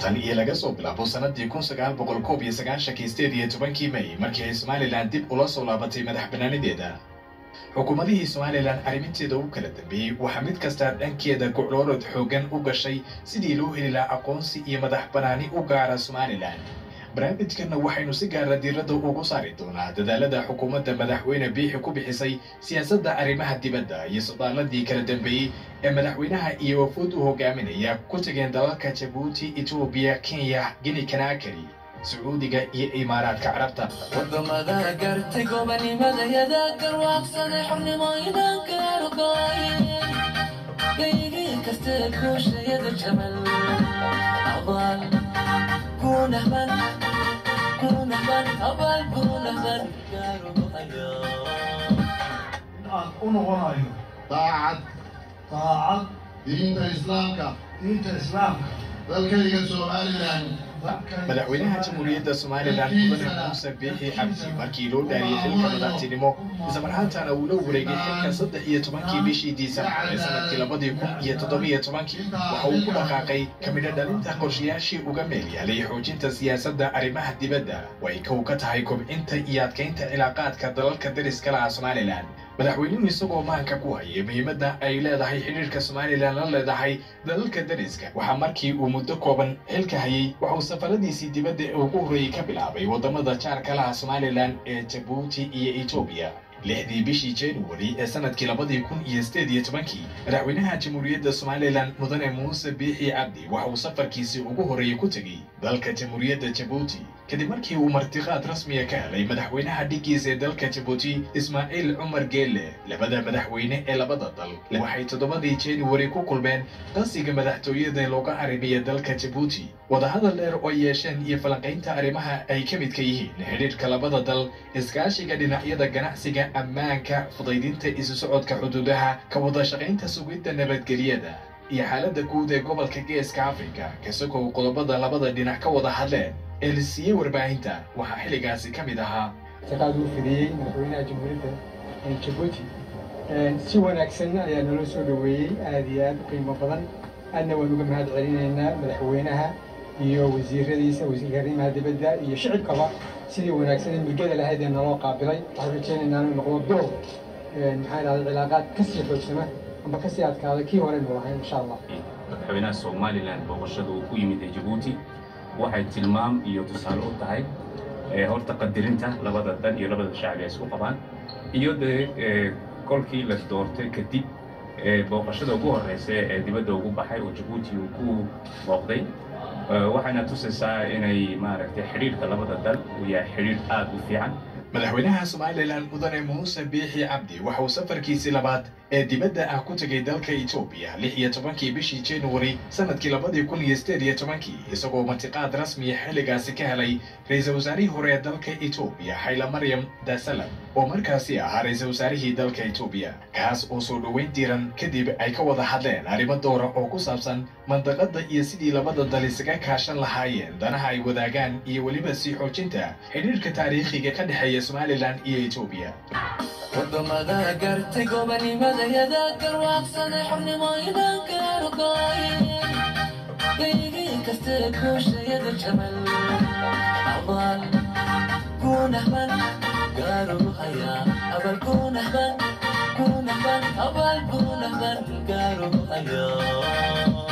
tan iyo laga soo bilaabo sanadii kun sagaal boqol koob iyo sagaashankii sideed iyo tobankii may markii ay somalilan dib ula soo laabatay madax banaanideeda xukuumadihii somalilan arriminteeda u kala dambeeyey waxaa mid kasta dhankeeda gocloorod xooggan u gashay sidii loo heli lahaa aqoonsi iyo madax banaani u gaara somalilan barnaamijkanna waxaynu si gaara diiradda ugu saari doonaa dadaalada xukuumadda madaxweyne biixi ku bixisay siyaasadda arrimaha dibadda iyo sodaaladii kala dambeeyey ee madaxweynaha iyo wafuud u hogaaminaya ku tageen dalalka jabuuti etoobiya kenya gini kanaakari sacuudiga iyo imaaraadka carabta wadamada gartay gobanimadayada garwaaqsaday xornimooyinanka argooy gaygii kasta kuushayada jabal abaal kunahban kunahban abaal kunahban gaarumayo aan u noqonayo daacad daacad diinta islaamka diinta islaamka dalkayga somalilan dalkayga madaxweynaha jamhuuriyadda somalilan mudane muuse biixi cabdi markii loo dhaariyey xilka madaxtinimo islamarhaantana uu la wareegay xilka saddex iyo tobankii bishii disembar ee sanadkii labadii kun iyo toddobiyo tobankii waxa uu ku dhaqaaqay kamidho dhalinta qorshayaashii uga meel yaalay xoojinta siyaasadda arrimaha dibadda oo ay kow ka tahay kobcinta iyo adkaynta cilaaqaadka dalalka dariska laha somalilan madaxweynuhu isagoo maanka ku hayay muhiimadda ay leedahay xidhiirka somalilan la leedahay dalalka dariska waxaa markii uu muddo kooban xilka hayay waxa uu safaradiisii dibadda ee ugu horreeyey ka bilaabay waddamada jaarka laha somalilan ee jabuuti iyo etoobiya lixdii bishii january ee sanadkii labadii kun iyo sideed iyo tobankii madaxweynaha jamhuuriyadda somalilan mudane muuse biixi cabdi waxa uu safarkiisii ugu horreeyey ku tegey dalka jamhuuriyadda jabuuti kadib markii uu martiqaad rasmiya ka helay madaxweynaha dhiggiisa ee dalka jabuuti ismaaciil cumar geelle labada madaxweyne ee labada dal waxay toddobadii january ku kulmeen qasiga madaxtooyada looga arrimiya dalka jabuuti wadahadal dheer oo yeesheen iyo falanqaynta arrimaha ay ka midka yihiin xidhiirka labada dal iskaashiga dhinacyada ganacsiga ammaanka fudaydinta isu socodka xuduudaha ka wada shaqaynta sugidda nabadgelyada iyo xaaladda guud ee gobolka geeska afrika kasagoo qodobada labada dhinac ka wada hadleen ee la siiyey warbaahinta waxaa xilligaasi ka mid ahaa shaqaad uu fidiyey madaxweynaha jamhuuriyadda jabuuti si wanaagsan ayaa naloo soo dhoweeyey aad iyo aad u qiimo badan aadna waan uga mahad celinaynaa madaxweynaha iyo wasiiradiisa wasiirka arrimaha dibadda iyo shicibkaba sidii wanaagsan ee milgada lahayd ee naloo qaabilay waxaan rajaynaynaa inuu noqdo door maxaa idhahda cilaaqaad kasii xoogsama amba kasii adkaada kii hore nu lahayn insha allah madaxweynaha somalilan booqashada uu ku yimid ee jabuuti waxay tilmaam iyo tusaale u tahay horta qadirinta labada dan iyo labada shacbi ay isku qabaan iyo dee kolkii la doortay kadib booqashada ugu horreysa ee dibadda ugu baxay oo jabuuti uu ku booqday waxayna tusaysaa inay maaragtay xidhiirka labada dal uu yahay xidhiir aad u fiican madaxweynaha somalilan mudane muuse biixi cabdi waxa uu safarkiisii labaad ee dibadda ah ku tegay dalka etoobiya lix iyo tobankii bishii january sanadkii labadii kun iyo sideed iyo tobankii isagoo martiqaad rasmiya xilligaasi ka helay ra-iisul wasaarihii hore ee dalka etoobiya xayla maryam dasalam oo markaasi ahaa ra-iisul wasaarihii dalka etoobiya kaas oo soo dhoweyn diiran kadib ay ka wada hadleen arrimo doora oo ku saabsan mandaqadda iyo sidii labada dal isaga kaashan lahaayeen danaha ay wadaagaan iyo weliba sii xoojinta xidhiirka taariikhiga ka dhexeeya somalilan iyo etoobiya wadamada gartay gobanimadayada garwaaqsaday xornimooyinanka argooy gaygii kasta kuushayada jabal abaal kunahban gaaruhaya abal kunahban kunahban abal kunahban gaaruhaya